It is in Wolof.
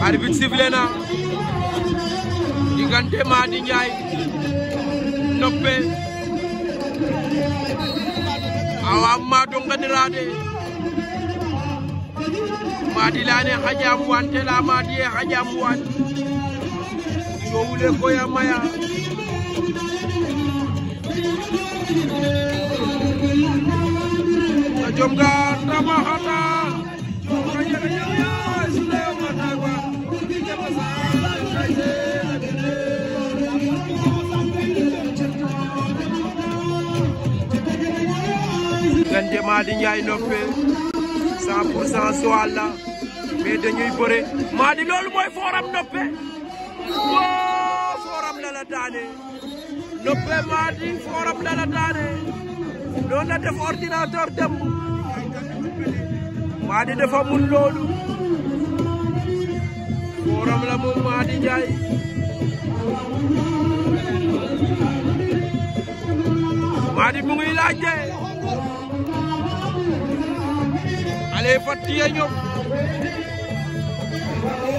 arbitre sifflé na diggante Mady Ndiaye Noppé awa Mado ngadirade Mady lane xajam wan te la Mady ye xajam wan cowule koya maya na jom ga tamaxata diggante Mady Ndiaye Noppé 100 pour cent Joal la mais dañuy bëre Mady loolu mooy fooram Noppé woo fooram la la daane Noppé Mady fooram la la daane doon na def ordinateur dem Mady dafa mun loolu fooram la moom Mady Ndiaye Mady mu ngi laajte ale fatiye ñoom